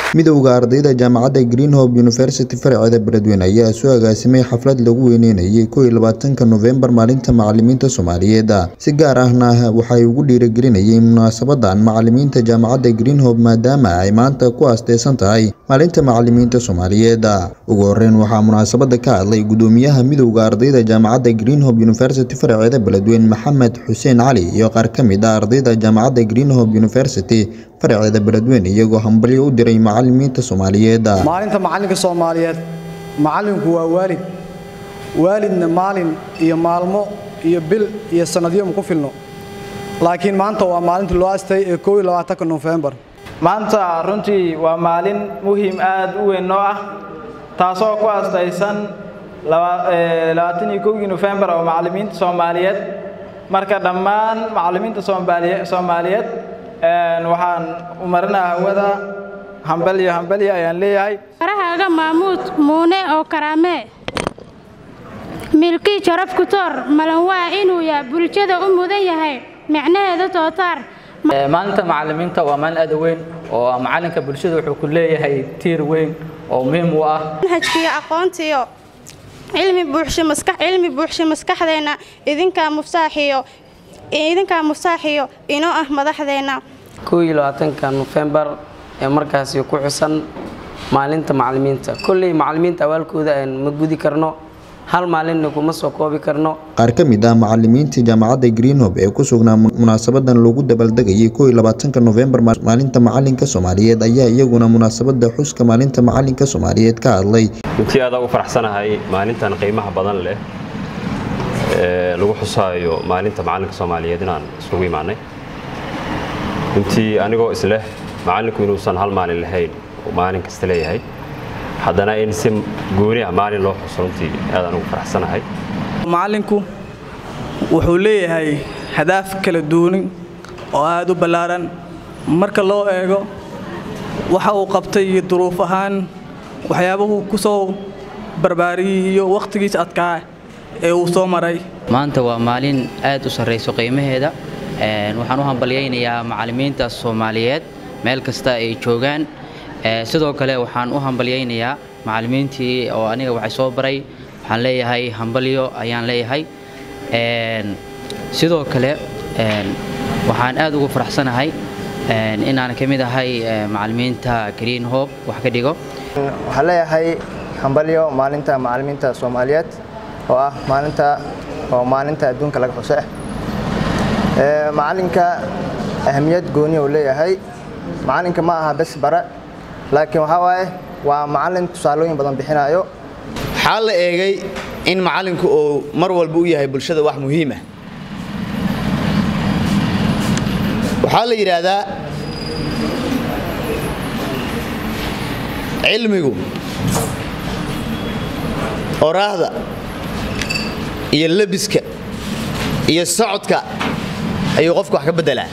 midowda ardayda jaamacadda greenhope university farceeda beledweyne ayaa soo agaasimay xaflad lagu weyneynayay kow iyo labaatanka nofembar maalinta macalimiinta soomaaliyeed si gaar ahna waxay ugu dhiirigelinayeen munaasabadan macalimiinta jaamacadda greenhope maadaama ay maanta ku aasteysan tahay maalinta macalimiinta soomaaliyeed ugu horeyn waxaa munaasabada ka hadlay gudoomiyaha midowda ardayda jaamacadda greenhope university farceeda beledweyne maxamed xuseen cali iyo qaar ka mid ah ardayda jaamacadda greenhope university farceeda beledweyne iyagoo hambalyo u diray macalimiinta soomaaliyeed maalinta macalinka soomaaliyeed macalinku waa waalid waalidna maalin iyo maalmo iyo bil iyo sanadyo ma ku filno laakiin maanta waa maalinta loo astay ee kooiyo labaatanka nofembar maanta runtii waa maalin muhiim aad u weyn noo ah taasoo ku astaysan labaatan iyo kowgii nofembar oo macalimiinta soomaaliyeed marka dhammaan macalimiinta soomaaliyeed waxaan u marinaha hawada hambalyo hambalyo ayaan leeyahay farahaaga maamuud muune oo karaamee milkii jaraf kutoor malan waa inuu yaa bulshada u mudan yahay micnaheeda tootaar maalinta macalimiinta waa maalin aad u weyn oo macalinka bulshada wuxuu ku leeyahay tiir weyn oo muhiim u ah manhajkiyo aqoontiyo cilmi buuxsho maskax cilmi buuxsho maskaxdeena idinkaa muftaaxiyo idinkaa muftaaxiyo inoo ah madaxdeena kow iyo labaatanka nofembar ee markaasi ku xusan maalinta macalimiinta kolley macalimiinta awaalkooda aan ma gudi karno hal maalinna kuma soo koobi karno qaar ka mid ah macalimiintii jaamacadda greenhope ee ku sugnaa munaasabadan loogu dabaldegayay kow iyo labaatanka nofembar maalinta macalinka soomaaliyeed ayaa iyaguna munaasabada xuska maalinta macalinka soomaaliyeed ka hadlay runtii aadaan u faraxsanahay maalintan qiimaha badan leh ee lagu xusaayo maalinta macalinka soomaaliyeed inaan isugu imaanay runtii anigoo isleh macallinku inuusan hal maalin lahayn uu maalin kasta leeyahay haddana in si gooni ah maalin loo xuso runtii aadaan ugu faraxsanahay macallinku wuxuu leeyahay hadaaf kala duuni oo aad u ballaaran marka loo eego waxa uu qabtay iyo duruuf ahaan waxyaabuhu ku soo barbaariyey iyo wakhtigiisa adkaa ee uu soo maray maanta waa maalin aad u sarrayso qiimaheeda waxaan u hambalyaynayaa macalimiinta soomaaliyeed meel kasta ay joogaan sidoo kale waxaan u hambalyaynayaa macalimiintii oo aniga waxay soo baray waxaan leeyahay hambalyo ayaan leeyahay sidoo kale waxaan aad ugu faraxsanahay inaan ka mid ahay macalimiinta green hope wax ka dhigo waxaan leeyahay hambalyo maalinta macalimiinta soomaaliyeed oo ah maalinta oo maalinta adduunka laga xuse macalinka ahamiyad gooni uu leeyahay macalinka ma aha bes bare laakiin waxaa waaye waa macalin tusaalooyin badan bixinayo waxaa la eegay in macalinku uu mar walba u yahay bulshada wax muhiima waxaa la yidhaahdaa cilmigu oraahda iyo lebiska iyo socodka ayuu qofka wax ka beddelaa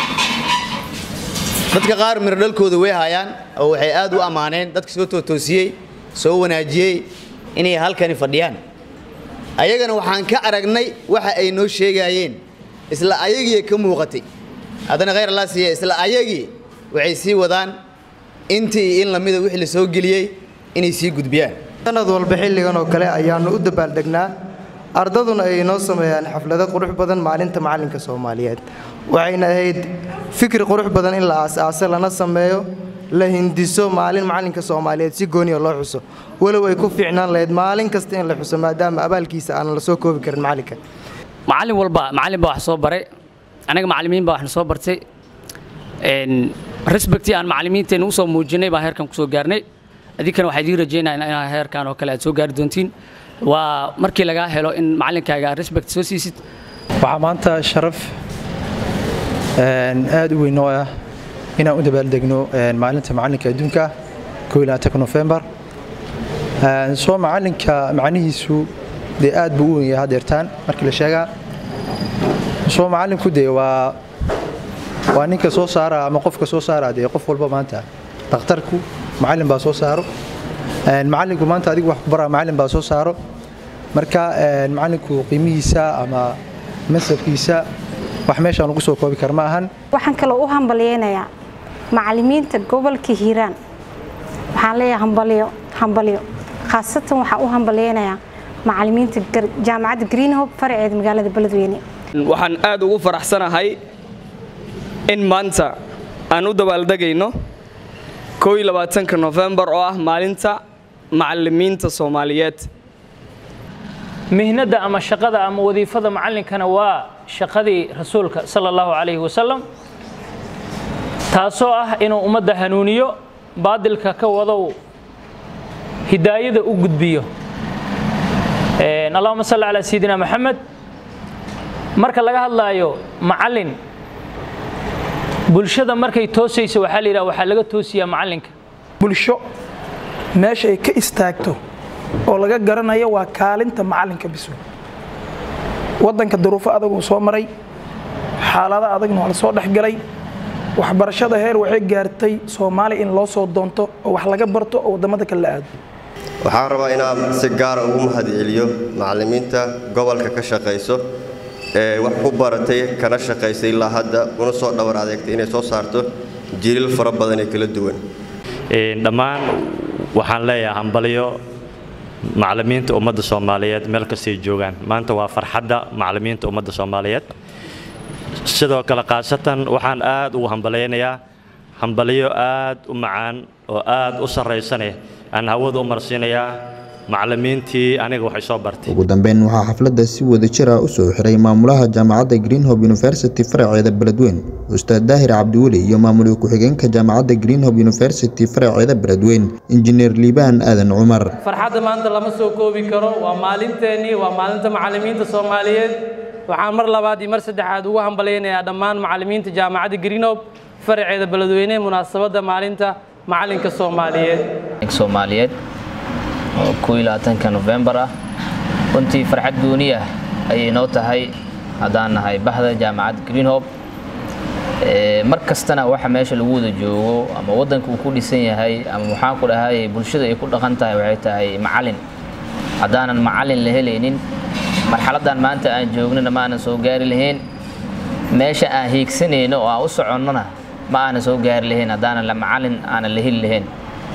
dadka qaar mirodhalkooda way hayaan oo waxay aad u ammaaneen dadka soo tootoosiyey soo wanaajiyey inay halkani fadhiyaan ayagana waxaan ka aragnay waxa ay noo sheegaayeen isla ayagii ka muuqatay haddana khayr allah siiya isla ayagii waxay sii wadaan intii in lamida wixii la soo geliyey inay sii gudbiyaan sanad walba xilligan oo kale ayaannu u dabaaldegnaa ardaduna ay inoo sameeyaan xaflado qurux badan maalinta macalinka soomaaliyeed waxayna ahayd fikri qurux badan in la aas-aase lana sameeyo la hindiso maalin macalinka soomaaliyeed si gooniya loo xuso walow ay ku fiicnaan lahayd maalin kasta in la xuso maadaama abaalkiisa aanan la soo koobi karin macalinka macallin walba macallin baa wax soo baray anaga macallimiin baa waxna soo bartay resbectii aan macallimiinteena usoo muujinay baan heerkan kusoo gaarnay adinkana waxaa idiin rajeynaya inaa heerkan oo kale aad soo gaari doontiin waa markii lagaa helo in macalinkaaga respect soo siisid waxaa maanta sharaf aad u weyn oo ah inaan u dabaaldegno maalinta macalinka adduunka nofembar soo macalinka macnihiisu dee aad buu u weyn yahay hadeertaan markii la sheegaa soo macalinku dee waa waa ninka soo saara ama qofka soo saara dee qof walba maanta dhakhtarku macalin baa soo saaro macalinku maanta adigu wax ku baraa macalin baa soo saaro marka macalinku qiimihiisa ama masabkiisa wax meeshaan ugu soo koobi kar ma ahan waxaan kaloo u hambalyeynayaa macallimiinta gobolka hiiraan waxaan leeyahay hambalyo hambalyo khaasatan waxaan u hambalyeynayaa macallimiinta jaamacadda green hope faraceeda magaalada beledweyne waxaan aad ugu faraxsanahay in maanta aan u dabaaldegayno ka nofembar oo ah maalinta macallimiinta soomaaliyeed mihnada ama shaqada ama wadiifada macallinkana waa shaqadii rasuulka sala allahu calayhi wasalam taasoo ah inuu ummadda hanuuniyo baadilka ka wadow hidaayada u gudbiyo allahuma salli calaa sayidina maxamed marka laga hadlaayo macallin bulshada markay toosayso waxaa la yidhaha waxaa laga toosiyaa macallinka bulsho meesha ay ka istaagto oo laga garanayo waa kaalinta macallinka biso waddanka duruufo adag uu soo maray xaalado adagna waa la soo dhexgalay waxbarashada heer waxay gaartay soomaaliya in loo soo doonto oo wax laga barto oo waddamada kale la aado waxaan rabaa inaan si gaara ugu mahadceliyo macallimiinta gobolka ka shaqayso ee wax ku baratay kana shaqaysay ilaa hadda una soo dhowar adeegtay inay soo saarto jiilal fara badan ee kala duwan dhammaan waxaan leeyahay hambalyo macallimiinta ummadda soomaaliyeed meel kastay joogaan maanta waa farxadda macallimiinta ummadda soomaaliyeed sidoo kale khaasatan waxaan aad ugu hambalyaynayaa hambalyo aad u macaan oo aad u sarraysaneh aan hawada u marsiinayaa macallimiintii aniga waxay soo bartay ugu dambeyn waxaa xafladda si wadajir ah u soo xiray maamulaha jaamacadda greenhope university faraceeda beledweyn ustaad daahir cabdiweli iyo maamulka ku-xigeenka jaamacadda greenhope university faraceeda beledweyn injineer liibaan aadan cumar farxadda maanta lama soo koobi karo waa maalinteennii waa maalinta macallimiinta soomaaliyeed waxaan mar labaad iyo mar saddexaad ugu hambalyaynayaa dhammaan macallimiinta jaamacadda greenhope faraceeda beledweyne munaasabadda maalinta macallinka soomaaliyeed soomaaliyeed oo kuwii labaatanka nofembar ah runtii farxad gooni ah ayay noo tahay haddaan nahay bahda jaamacadda greenhope mar kastana waxa meesha lagu wada joogo ama waddanka uu ku dhisan yahay ama waxaan ku dhahay bulshada ay ku dhaqan tahay waxay tahay macallin haddaanan macallin la helaynin marxaladdan maanta aan joognana ma aanan soo gaari lahayn meesha aan hiigsanayno oo aan u soconnona ma aanan soo gaari lahayn haddaanan la macallin aanan la heli lahayn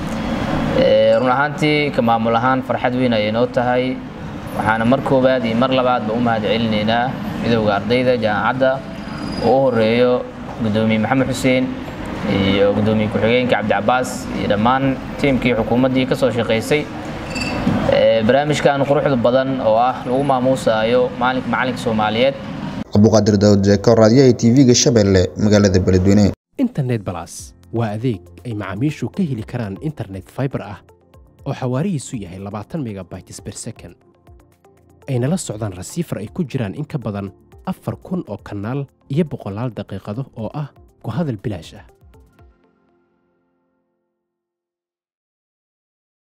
run ahaantii ka maamul ahaan farxad weyn ayay noo tahay waxaana mar koowaad iyo mar labaadba u mahad celinaynaa midowda ardayda jaamacadda oo u horeeyo gudoomiye maxamed xuseen iyo gudoomiye ku-xigeenka cabdicabaas iyo dhammaan tiimkii xukuumaddii ka soo shaqaysay barnaamijkan quruxda badan oo ah lagu maamuusaayo maalinka macallinka soomaaliyeed cabduqaadir daawud jeeko raadiyaha tv-ga shabeelle magaalada beledweyne internet balas waa adeeg ay macaamiishu ka heli karaan internet fiber ah oo xawaarihiisu yahay labaatan megabytes per second ayna la socdaan rasiifar ay ku jiraan in ka badan afar kun oo kanaal iyo boqolaal daqiiqado oo ah ku hadal bilaash ah